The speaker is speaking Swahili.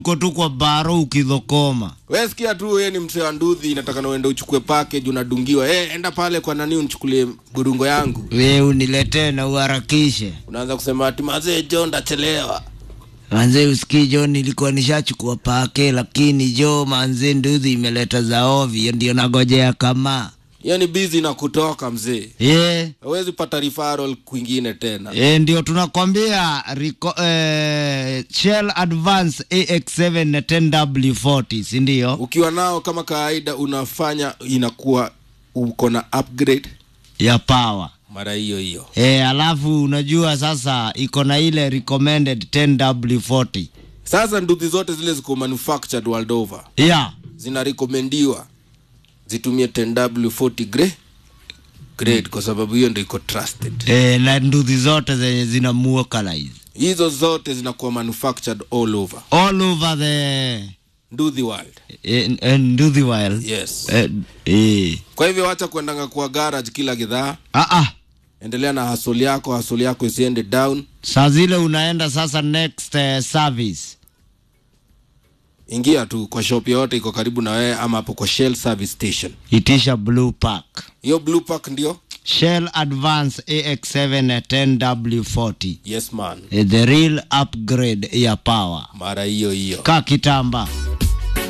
uko tu kwa baro ukidhokoma we sikia tu yeye ni msee wa ndudhi nataka uende uchukue package unadungiwa hey, enda pale kwa nani unichukulie burungo yangu we uniletee na uharakishe unaanza kusema ati mazee jo ndachelewa manze usikii jo nilikuwa nishachukua pake lakini jo manze nduthi imeleta za ovyo ndio nagojea kama hiyo ni bizi na kutoka mzee ye hawezi pata referral kwingine tena E, ndio tunakwambia riko, eh, Shell Advance AX7 na 10W40 si ndio? ukiwa nao kama kawaida unafanya inakuwa uko na upgrade ya power mara hiyo hiyo e, alafu unajua sasa iko na ile recommended 10W40 sasa nduthi zote zile ziko manufactured world over yeah. zinarekomendiwa zitumie 10w40 grade grade kwa sababu hiyo ndio iko trusted e, na nduthi zote zenye zina muokalize hizo zote zinakuwa manufactured all over all over the nduthi world e, e, nduthi wild yes e, e. kwa hivyo wacha kuendanga kwa garage kila gidhaa Ah, ah. endelea na hasoli yako hasoli yako isiende down saa zile unaenda sasa next uh, service ingia tu kwa shop yoyote iko karibu na wewe ama hapo kwa shell service station itisha blue pack hiyo blue pack ndio Shell Advance AX7 na 10W40 yes man Eh, the real upgrade ya power mara hiyo hiyo ka kitamba